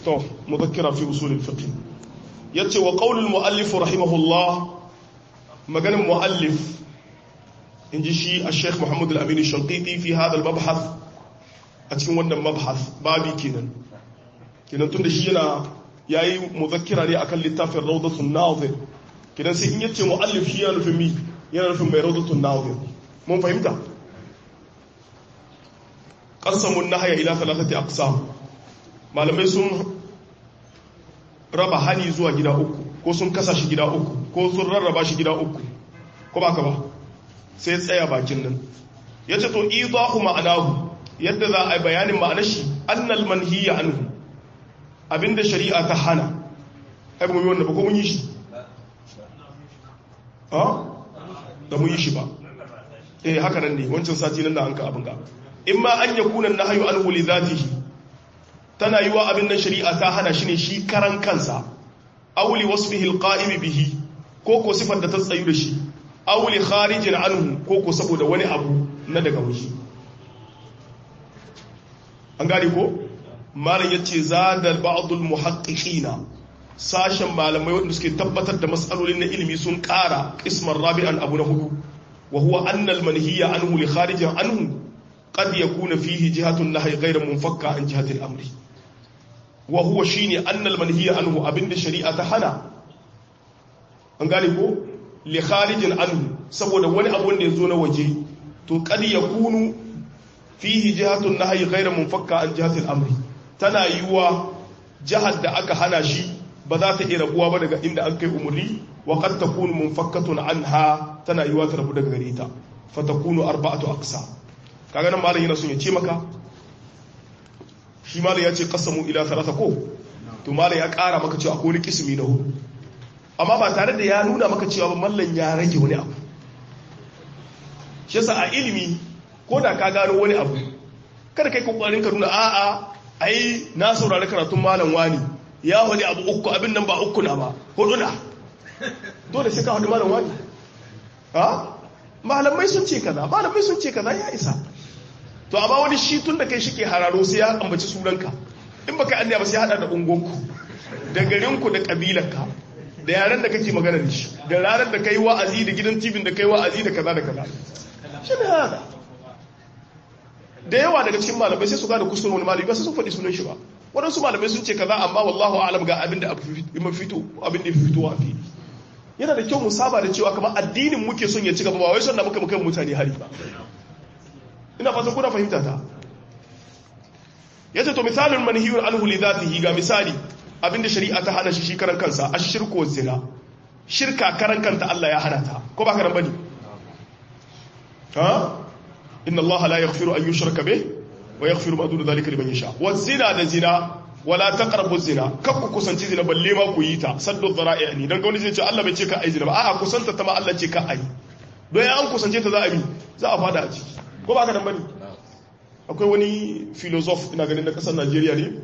to mudakkira fi usul al-fiqh yace wa qawl al-muallif rahimahullah maganin muallif inji shi al-sheikh Muhammad al-Amin al-Shanqiti fi hada al-mabhath a cikin wannan mabhath babi kenan kenan tunda shi yana yayi mudakkira ne akan littafin rawdatun nazir kenan sai in yace muallif shi yana nufin mi yana nufin mai rawdatun nazir mun fahimta qasamun nahya ila thalathati aqsam malamai sun raba hani zuwa gida uku ko sun kasa shi gida uku ko sun rarraba shi gida uku ko ba ka ba sai tsaya bakin nan ya ce to idahu ma'anahu yadda za a yi bayanin ma'anar shi annal manhiya anhu abinda shari'a ta hana ai ba mu yi wanda ba ko mun yi shi ha da mun yi shi ba eh haka nan ne wancan sati nan da an ka abin ga in ma an yakuna nahyu anhu li dhatihi tana yi wa abin nan shari'a ta hana shi ne shi karan kansa auli wasfihi alqa'im bihi ko ko sifar da ta tsayu da shi auli kharijin anhu ko ko saboda wani abu na daga waje an gane ko malam yace zada ba'dul muhaqqiqina sashen malamai wanda suke tabbatar da mas'alolin na ilimi sun ƙara qisman rabi'an abu na hudu wa huwa anna al-manhiya anhu li kharijin anhu qad yakuna fihi jihatun nahyi ghayra munfakka an jihati al-amri wa huwa shine annal manhiya anhu abinda shari'a ta hana an gane ko li kharijin anhu saboda wani abu wanda yazo na waje to kad yakunu fihi jihatun nahyi ghayra munfakka an jihati al-amri tana yiwa jihar da aka hana shi ba za ta iya rabuwa ba daga inda an kai umurni wa qad takunu munfakkatun anha tana yiwa ta rabu daga gare ta fa takunu arba'atu aqsa kaga nan malam yana son ya ce maka shi malam ya ce kasamu ila talata ko to malam ya kara maka cewa akwai kismi na hudu amma ba tare da ya nuna maka cewa ba mallan ya rage wani abu shi yasa a ilimi ko da ka gano wani abu kada kai kokarin ka nuna a'a ai na saurari karatun malam wani ya wani abu uku abin nan ba uku na ba hudu na dole sai ka hudu malam wani ha malamai sun ce kaza malamai sun ce kaza ya isa to amma wani shi tun da kai shi ke hararo sai ya ambaci sunanka in baka annaya ba sai hada da ungonku da garinku da kabilanka da yaren da kake magana da shi da ranar da kai wa'azi da gidan tibin da kai wa'azi da kaza da kaza shi ne hada da yawa daga cikin malamai sai su gada kusurin wani malami ba sai sun faɗi sunan shi ba waɗansu malamai sun ce kaza amma wallahu alam ga abin da fito abin da fito a fili yana da kyau mu saba da cewa kamar addinin muke son ya ci gaba ba wai son da muka muka mutane hari ba ina fatan kuna fahimta ta yace to misalin manhiyun anhu li dhatihi ga misali abinda shari'a ta hana shi shi karan kansa ashirku wa zina shirka karan kanta Allah ya hana ta ko ba karan bane ha inna Allah la yaghfiru an yushraka bih wa yaghfiru ma duna dhalika liman yasha wa zina da zina wala taqrabu zina kar ku kusanci zina balle ma ku yi ta saddu dhara'i ne dan ga wani zai ce Allah bai ce ka ai zina ba a'a kusanta ta ma Allah ce ka ai don an kusance ta za a bi za a fada a ciki ko ba ka dan bane akwai wani filosof ina ganin na kasar Najeriya ne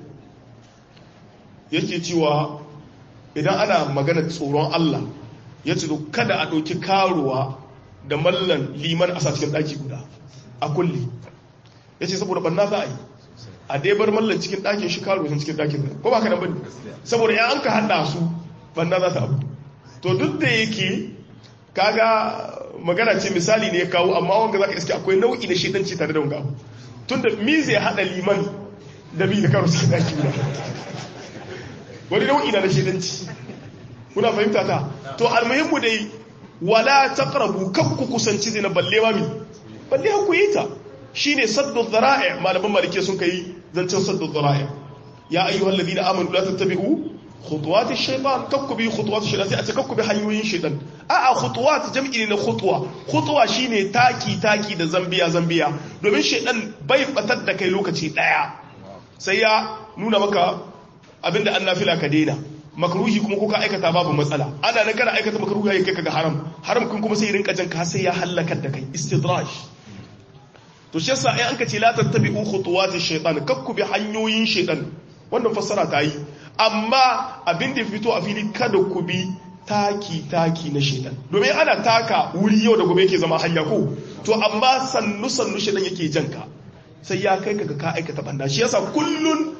yake cewa idan ana magana tsoron Allah ya ce kada a ɗauki karuwa da mallan liman a cikin ɗaki guda a kulli ya ce saboda banna za a yi a dai bar mallan cikin ɗakin shi karuwa cikin ɗakin guda ko ba ka dan bane saboda ya an ka haɗa su banna za ta abu to duk da yake kaga magana ce misali ne ya kawo amma wanga za ka iske akwai nau'i da shedanci tare da wanga abu tun da mi zai haɗa liman da bi da karo cikin ɗaki guda wani nau'i na shedanci kuna fahimta ta to almuhimmu dai wala taqrabu kan ku kusanci zina balle ma mi balle ku yi ta shine saddu dhara'i malaman malike sun kai zancen saddu dhara'i ya ayyuhal ladina amanu la tattabi'u khutuwat ash-shaytan kakku bi khutuwat ash-shaytan sai a ce kakku bi hanyoyin shaytan a a khutuwat jam'i ne na khutwa khutwa shine taki taki da zambiya zambiya domin shaytan bai batar da kai lokaci daya sai ya nuna maka abinda an nafila ka daina makruhi kuma kuka aikata babu matsala ana nan kana aikata makruhi ya kai kaga haram haram kun kuma sai rinka jan ka sai ya halakar da kai istidraj to shi yasa ai an ka ce la tattabi'u khutuwat ash-shaytan kakku bi hanyoyin shaytan wannan fassara ta yi amma abin da fito a fili kada ku bi taki-taki na shaidan domin ana taka wuri yau da gobe yake zama hanya ko to amma sannu-sannu shaidan yake janka sai ya kai kaga ka aikata banda shi yasa kullun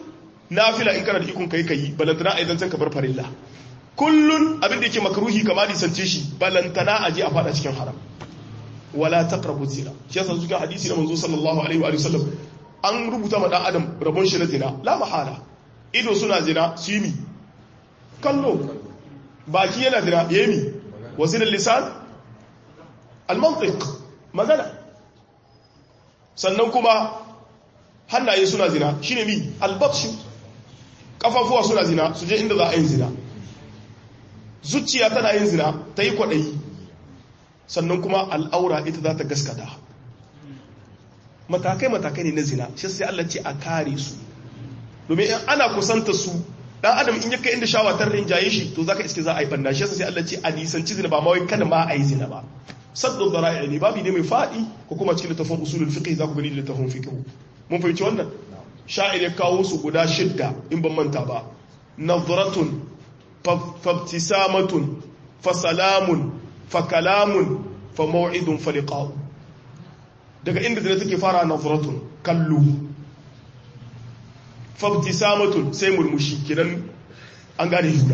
nafila in kana da ikon kai kai balantana a idan ka bar farilla kullun abin da yake makruhi kama nisance shi balantana a je a fada cikin haram wala taqrabu zina shi yasa zuwa hadisi na manzo sallallahu alaihi wa sallam an rubuta ma dan adam rabon shi na zina la mahala ido suna zina su yi mi kallo baki yana zina yayi mi wazin lisan al-mantiq magana sannan kuma hannaye suna zina shine mi al-batshu kafafuwa suna zina su je inda za a yi zina zuciya tana yin zina ta yi kwaɗayi sannan kuma al'aura ita za ta gaskata matakai-matakai ne na zina shi sai Allah ce a kare su domin in ana kusanta su dan adam in yaka inda shawatar rinjaye shi to zaka iske za a yi banda shi sai Allah ce a nisanci zina ba ma wai kada ma a yi zina ba saddu dhara'i ne babu ne mai fadi ko kuma cikin littafin usulul fiqh za ku gani da littafin fiqh mun fahimci wannan sha'ir ya kawo su guda shidda in ban manta ba nadratun fabtisamatun fasalamun fakalamun famaw'idun faliqa'u daga inda zina take fara nadratun kallo fabtisamatun sai murmushi kidan an gane juna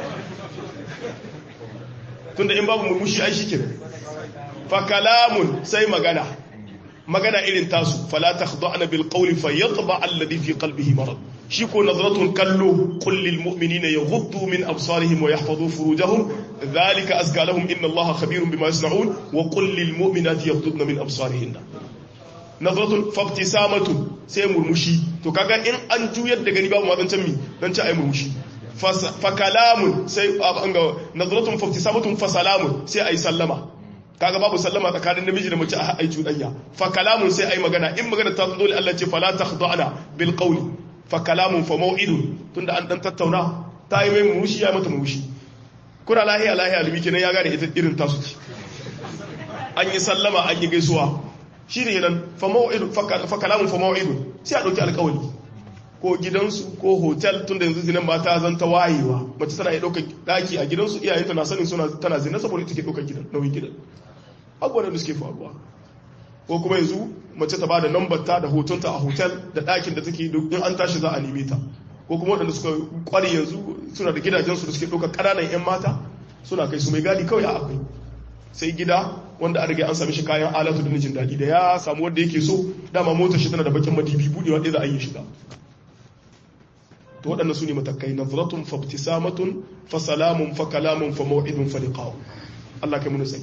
tunda in babu murmushi ai shi kidan fakalamun sai magana magana irin tasu fala takhda'na bil qawli fayatba alladhi fi qalbihi marad shi ko nazratun kallo qul lil mu'minina yaghuddu min absarihim wa yahfazu furujahum dhalika azka lahum inna allaha khabirun bima yasna'un wa qul lil mu'minati yaghuddna min absarihinna nazratun fabtisamatun sai murmushi to kaga in an juyar da gani babu mazancan mi dan ci ai murmushi fa kalamun sai ga nazratun fabtisamatun fa salamun sai ai sallama kaga babu sallama tsakanin namiji da mace a ai cuɗanya fa kalamun sai ai magana in magana ta zo dole Allah ce fala takhda'na bil qawli fa kalamun fa maw'idun tunda an dan tattauna ta yi mai murmushi ya mata murmushi kuna lahiya lahiya limi kenan ya gane ita irin tasu ce an yi sallama an yi gaisuwa shine nan fa maw'idun fa kalamun fa maw'idun sai a dauki alƙawari ko gidansu ko hotel tunda yanzu zinan ba ta zanta wayewa mace tana iya ɗaukar ɗaki a gidansu iyayenta na sanin suna tana zina saboda ita ke ɗaukar gidan nauyin gidan abubuwan da suke faruwa ko kuma yanzu mace ta bada lambar ta da hotonta a hotel da ɗakin da take in an tashi za a neme ta ko kuma waɗanda suka kware yanzu suna da gidajensu da suke ɗaukar ƙananan 'yan mata suna kai su mai gadi kawai a akwai sai gida wanda an rage an sami shi kayan alatu da jin daɗi da ya samu wanda yake so dama motar shi tana da bakin madibi buɗewa ɗaya za a yi shiga to waɗanda su ne matakai nazratun fabtisamatun fa salamun fa kalamun fa maw'idun fa liqa'u Allah kai mun sai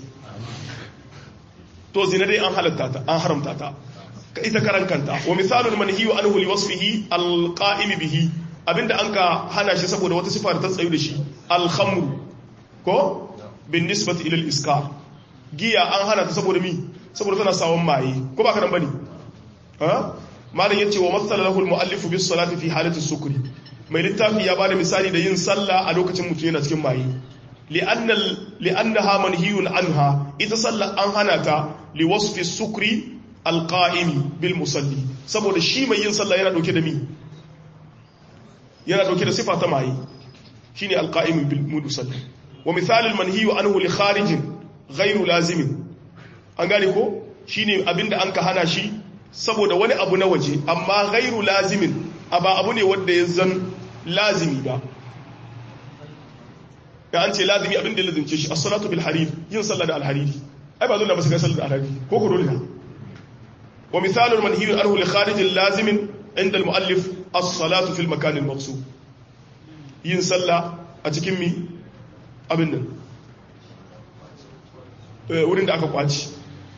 to zina dai an halatta ta an haramta ta ka ita karan kanta wa misalul manhiyu anhu li wasfihi alqa'im bihi abinda an ka hana shi saboda wata sifa da ta tsayu da shi alkhamru ko bin nisbati ila iskar giya an hana ta saboda mi saboda tana sawon maye ko ba ka nan bane ha malam yace wa masala lahu almuallif bis salati fi halati sukri mai littafi ya bada misali da yin sallah a lokacin mutum yana cikin maye li'annaha manhiyun anha ita sallah an hana ta li wasfi sukri alqa'imi bil musalli saboda shi mai yin sallah yana dauke da mi yana dauke da sifa ta maye shine alqa'imi bil musalli wa misal al manhiyu anhu li kharijin ghairu lazimin an gane ko shine abinda an ka hana shi saboda wani abu na waje amma ghairu lazimin ba abu ne wanda ya zan lazimi ba ya an ce lazimi abin da lazimce shi as-salatu bil harir yin sallah da al-hariri ai ba dole ba su ga sallah da al-hariri ko ko dole na wa misalul manhiyu anhu li kharij lazimin inda al-muallif as-salatu fil makan al-maqsud yin sallah a cikin mi abin nan wurin da aka kwaci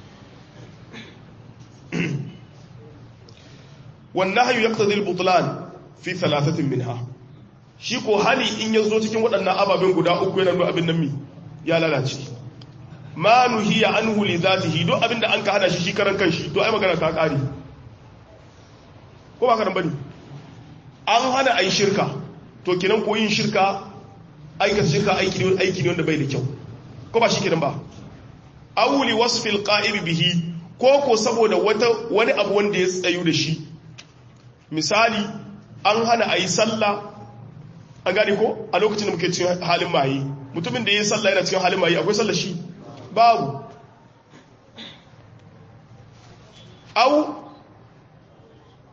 والنهي يقتضي البطلان fi thalathatin minha shi ko hali in ya zo cikin waɗannan ababen guda uku yana nuna abin nan mi ya lalace ma nuhiya anhu li zatihi do abin da an ka hada shi shi karan kanshi to ai magana ta kare ko ba karan bane an hana ai shirka to kinan ko yin shirka aikata shirka aiki ne aiki ne wanda bai da kyau ko ba shi kinan ba aw li wasfil qa'ib bihi ko ko saboda wata wani abu wanda ya tsayu da shi misali an hana a yi sallah an gani ko a lokacin da muke cikin halin maye mutumin da ya yi sallah yana cikin halin maye akwai sallah shi babu au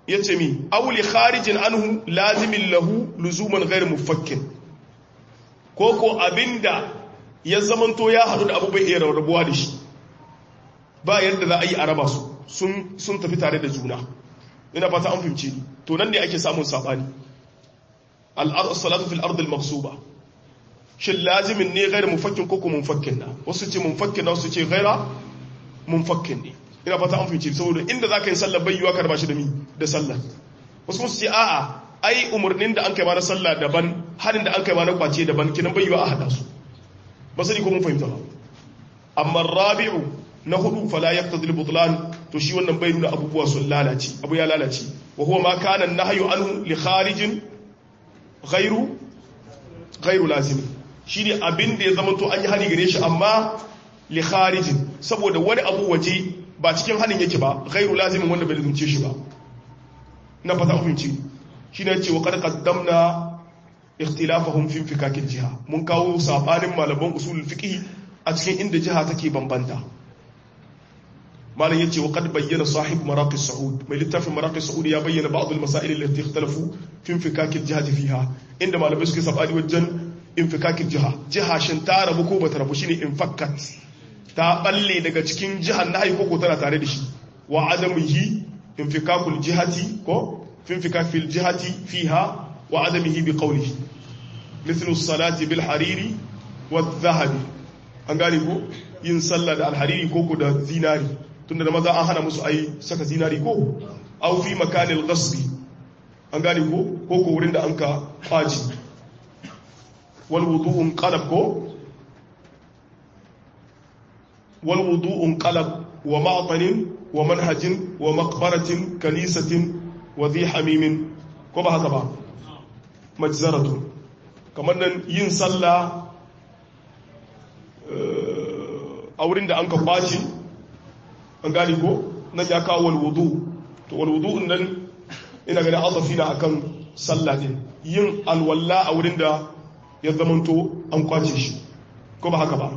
yace mi aw li kharijin anhu lazimin lahu luzuman ghayr mufakkin ko ko abinda ya zamanto ya hadu da abu bai iya rabuwa da shi ba yadda za a yi a raba su sun tafi tare da juna ina fata an fahimci ni to nan ne ake samun sabani al-salatu fil ard al-maghsuba shin lazimin ne ghayr mufakkin ko ko munfakkin na wasu ce munfakkin na wasu ce ghayra munfakkin ne ina fata an fahimci saboda inda zaka yi sallar bayyuwa ka raba shi da mi da sallar wasu musu ce a'a ai umarnin da an kai ma na sallah daban harin da an kai ma na kwace daban kinan bayyuwa a hada su ba sani ko mun fahimta ba amma rabi'u na hudu fala yaqtadi al-butlan to shi wannan bai nuna abubuwa sun lalace abu ya lalace wa huwa ma kana an-nahyu anhu li kharijin ghairu ghairu lazim shine abin da ya zama to an yi hani gare shi amma li kharijin saboda wani abu waje ba cikin hanin yake ba ghairu lazimin wanda bai lazumce shi ba na fata ku fahimci shine ce wa qad qaddamna ikhtilafahum fi fikakil jiha mun kawo sabanin malaman usulul fiqh a cikin inda jiha take bambanta malam yace wa qad bayyana sahib maraqis saud mai littafin maraqis saud ya bayyana ba'd al masail allati ikhtalafu fi infikakil jihati fiha inda malamai suke sabani wajen infikakil jiha jiha shin ta rabu ko bata rabu shine infakkat ta balle daga cikin jihar nahi ko tana tare da shi wa adamihi infikakul jihati ko fi infikakil jihati fiha wa adamihi bi qawlihi mithlu as-salati bil hariri wadh dhahabi an gane ko yin sallah da alhariri ko ko da zinari tunda da maza an hana musu ai saka zinari ko aw fi makanil ghasbi an gane ko ko ko wurin da an ka kwaji wal wudu'un qalab ko wal wudu'un qalab wa ma'tanin wa manhajin wa maqbaratin kanisatin wa dhi hamimin ko ba haka ba majzaratu kamar nan yin sallah a wurin da an ka kwaci an gani ko nan ya kawo walwudu to walwudu nan ina ganin azafi na akan sallah din yin alwalla a wurin da ya zamanto an kwace shi ko ba haka ba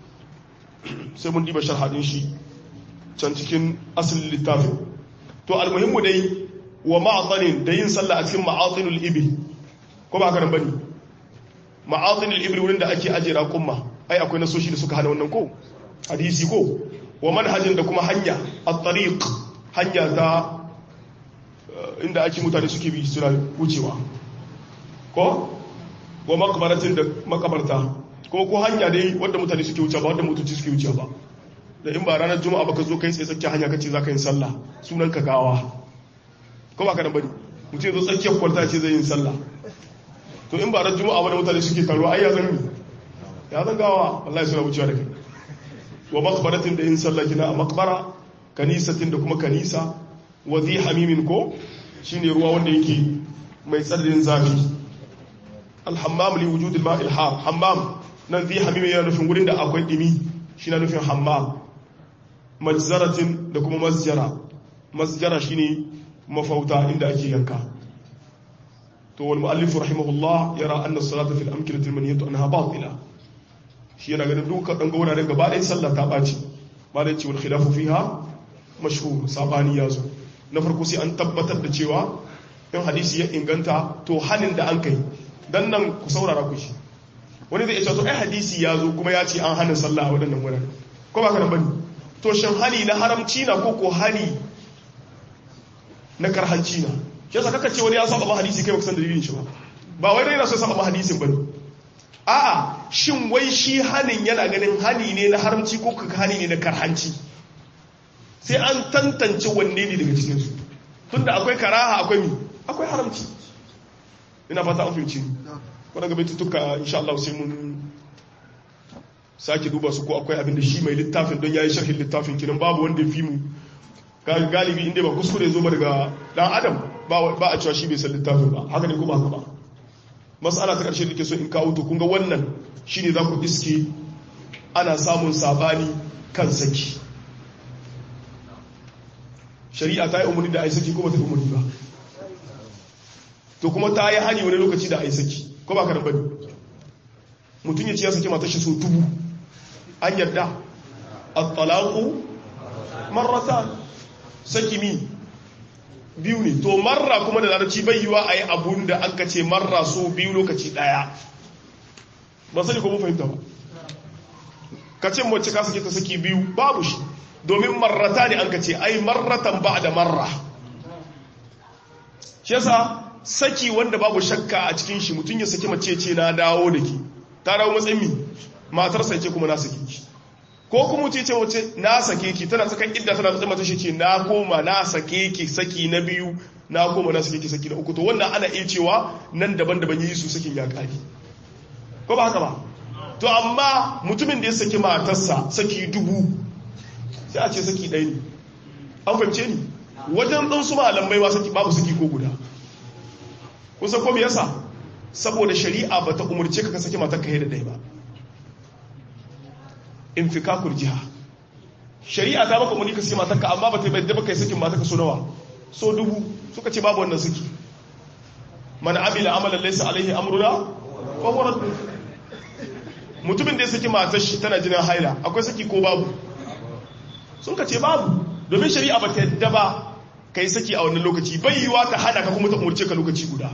sai mun diba sharhadin shi can cikin asalin littafin to almuhimmu dai wa ma'atanin da yin sallah a cikin ma'atinul ibil ko ba haka nan bane ma'atinul ibil wurin da ake ajiye raƙumma ai akwai nasoshi da suka hana wannan ko hadisi ko wa manhajin da kuma hanya at-tariq hanya ta inda ake mutane suke bi suna wucewa ko wa makbaratin da makabarta ko ko hanya dai wanda mutane suke wucewa ba wanda mutunci suke wucewa ba da in ba ranar juma'a baka zo kai tsaye tsakiyar hanya kace zaka yin sallah sunan ka gawa ko ba ka nan bane mutum zo tsakiyar kwalta ce zai yin sallah to in ba ranar juma'a ba da mutane suke taro ai ya zan ya zan gawa wallahi suna wucewa da kai wa makbaratin da yin sallah kina a makbara kanisatin da kuma kanisa wa zai hamimin ko shine ruwa wanda yake mai tsananin zafi alhammam li wujudil ma'il har hammam nan zai hamimin yana nufin wurin da akwai dimi shi na nufin hammam majzaratin da kuma masjara masjara shine mafauta inda ake yanka to wal muallif rahimahullah yara anna as-salata fil amkinati al-manhiyatu anha batila shi yana ganin duka ɗan wuraren gaba ɗaya sallah ta ɓaci ba da cewar khilafu fiha mashhur sabani ya zo na farko sai an tabbatar da cewa in hadisi ya inganta to hanin da an kai dan nan ku saurara ku shi wani zai ce to ai hadisi ya zo kuma ya ce an hana sallah a waɗannan wuraren ko ba ka nan bane to shin hani na haramci na ko ko hani na karhanci na shi yasa kaka ce wani ya saba ma hadisi kai ba san dalilin shi ba ba wai dai yana so saba ma hadisin bane a'a shin wai shi hanin yana ganin hani ne na haramci ko ka hani ne na karhanci sai an tantance wanne ne daga cikinsu tunda akwai karaha akwai mi akwai haramci ina fata an fahimci wadda gaba tutuka insha Allah sai mun sake duba su ko akwai abin da shi mai littafin don yayi sharhin littafin kinan babu wanda fi mu galibi inda ba kuskure zo ba daga dan adam ba a cewa shi bai san littafin ba haka ne ko ba haka ba matsala ta ƙarshe da ke so in kawo to kunga wannan shine za ku iske ana samun sabani kan saki shari'a ta yi umarni da a yi saki ko ba ta yi umarni ba to kuma ta yi hani wani lokaci da a yi saki ko ba ka bane mutum ya ce ya saki mata shi so dubu an yarda at-talaqu marratan saki mi biyu ne to marra kuma da larabci bai yiwa a yi abun da an ka ce marra so biyu lokaci ɗaya ba sani ko mun fahimta ba ka ce mace ka sake ta saki biyu babu shi domin marrata ne an ka ce ai marratan ba da marra shi yasa saki wanda babu shakka a cikin shi mutum ya saki mace ce na dawo da ki ta dawo matsayin mi matarsa ce kuma na sake ki ko kuma mutum ce wace na sake ki tana tsakan idda tana matsayin mata shi ce na koma na sake ki saki na biyu na koma na sake ki saki na uku to wannan ana iya cewa nan daban-daban yi su sakin ya kare ko ba haka ba to amma mutumin da ya saki matarsa saki dubu sai a ce saki ɗaya ne an fahimce ni wajen ɗan su malamai ba saki babu saki ko guda kusa ko yasa saboda shari'a ba ta umarce ka saki matar ka da ɗaya ba in fi kakul jiha shari'a ta baka umarni ka saki matar ka amma ba ta bai da baka yi sakin matar ka so nawa so dubu suka ce babu wannan saki man amila amalan laysa alaihi amruna fa huwa radd mutumin da ya saki matar shi tana jinin haila akwai saki ko babu sun ka ce babu domin shari'a ba ta yadda ba ka yi saki a wannan lokaci bai yiwa ta hana ka kuma ta umarce ka lokaci guda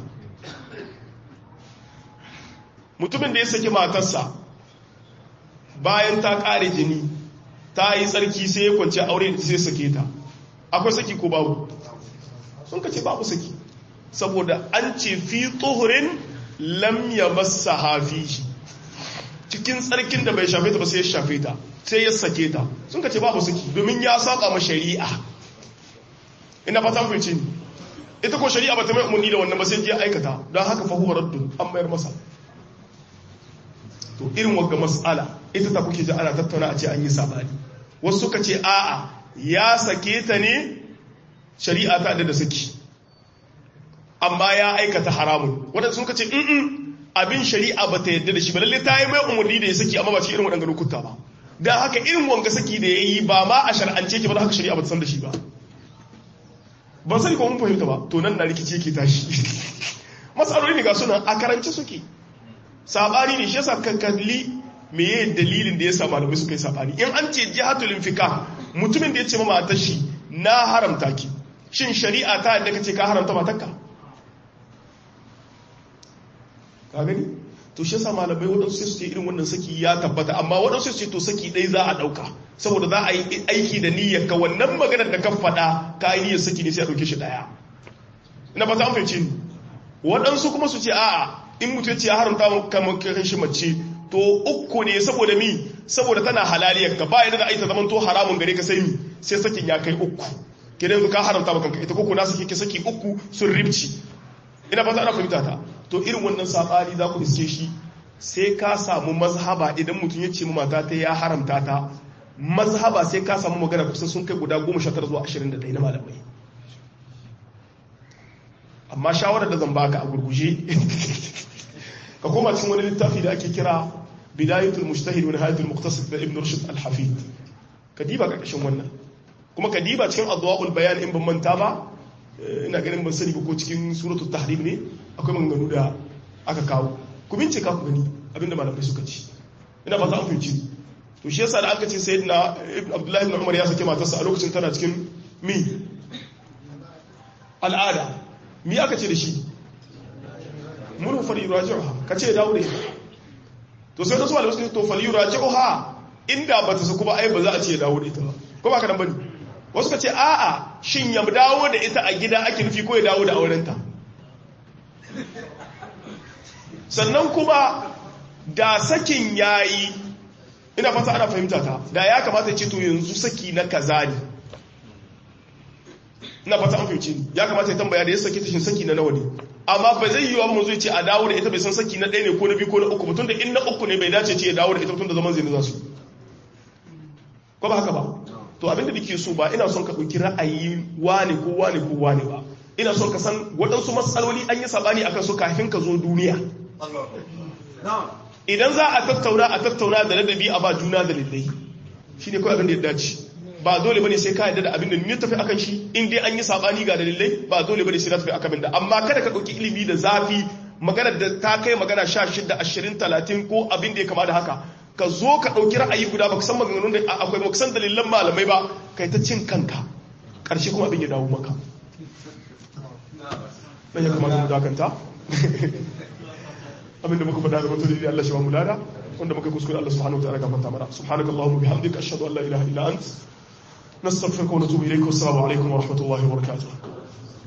mutumin da ya saki matarsa bayan ta kare jini ta yi tsarki sai ya kwanci aure da sai sake ta akwai saki ko babu sun ka ce babu saki saboda an ce fi tsohurin lam ya masa hafi cikin tsarkin da bai shafe ta ba sai ya shafe ta sai ya sake ta sun ka ce babu saki domin ya saba ma shari'a ina fatan fice ni ita ko shari'a ba ta mai umarni da wannan ba sai ya aikata don haka fa huwa raddun an mayar masa to irin wagga mas'ala ita ta kuke ji ana tattauna a ce an yi sabani wasu suka ce a'a ya sake ta ne shari'a ta da saki amma ya aikata haramun wadanda sun ka ce in abin shari'a ba ta yadda da shi ba lalle ta yi mai umarni da ya saki amma ba ci irin waɗanda lokuta ba don haka irin wanga saki da ya yi ba ma a shar'ance ke ba da haka shari'a ba ta san da shi ba ban sani ko mun fahimta ba to nan na rikici yake tashi matsaloli ne ga suna a karance suke sabani ne shi yasa kan kalli meye dalilin da yasa malamai suka yi sabani in an ce jihatul infika mutumin da ya ce ma matar shi na haramta ki shin shari'a ta yadda kace ka haramta matarka ka gani to shi yasa malamai waɗansu sai su ce irin wannan saki ya tabbata amma waɗansu sai su ce to saki ɗai za a ɗauka saboda za a yi aiki da niyyar ka wannan maganar da ka faɗa ka yi niyyar saki ne sai a ɗauke shi ɗaya ina fata an fahimci ni waɗansu kuma su ce a'a in mutum ce ya haramta kamar kan shi mace to uku ne saboda mi saboda tana halaliyar ka ba yadda da aita zaman to haramun gare ka sai mi sai sakin ya kai uku kenan yanzu ka haramta maka ita koko na saki ke saki uku sun ribci ina fata ana fahimta ta to irin wannan sabani za ku iske shi sai ka samu mazhaba idan mutum ya ce mu mata ta ya haramta ta mazhaba sai ka samu magana kusa sun kai guda 19 zuwa 21 na malamai amma shawarar da zan baka a gurguje ka koma cikin wani littafi da ake kira bidayatul mujtahid wa nihayatul muqtasid da ibn rushd al-hafid ka diba karkashin wannan kuma ka diba cikin adwaul bayan in ban manta ba ina ganin ban sani ba ko cikin suratul tahrim ne akwai maganganu da aka kawo ku bincika ku gani abinda malamai suka ci ina ba za a fahimci to shi yasa da aka ce sayyidina ibn abdullahi ibn umar ya sake matarsa a lokacin tana cikin mi al'ada mi aka ce da shi muru fali yuraji'uha ka ce dawo da to sai wasu malamai suka to fali yuraji'uha inda ba ta saku ba ai ba za a ce dawo da ita ba ko ba ka nan bane wasu ka ce a'a shin ya dawo da ita a gida ake nufi ko ya dawo da aurenta sannan kuma da sakin yayi ina fata ana fahimta ta da ya kamata ce to yanzu saki na kaza ne ina fata an fahimci ni ya kamata ya tambaya da ya saki tashin saki na nawa ne amma ba zai yi wa mu zai ce a dawo da ita bai san saki na ɗaya ne ko na biyu ko na uku mutum da in na uku ne bai dace ce ya dawo da ita mutum da zaman zai za su ko ba haka ba to abinda nake so ba ina son ka ɗauki ra'ayi wane ko wane ko wane ba ina son ka san waɗansu matsaloli an yi sabani akan su kafin ka zo duniya idan za a tattauna a tattauna da ladabi a ba juna da lillai shi ne kawai abin da ya dace ba dole bane sai ka yarda da abin da ni tafi akan shi in dai an yi sabani ga dalilai ba dole bane sai na tafi akan da amma kada ka ɗauki ilimi da zafi maganar da ta kai magana 16 20 30 ko abin da ya kama da haka ka zo ka ɗauki ra'ayi guda ba ka san maganganun da akwai ba san dalilan malamai ba kai ta cin kanka ƙarshe kuma abin ya dawo maka dan ya kamata mu dakanta abinda muka faɗa da mutum da Allah shi ba mu lada wanda muka kuskure Allah subhanahu wa ta'ala gafarta mana subhanakallahumma bihamdika ashhadu an la ilaha illa ant nastaghfiruka wa natubu ilayk wa assalamu alaikum wa rahmatullahi wa barakatuh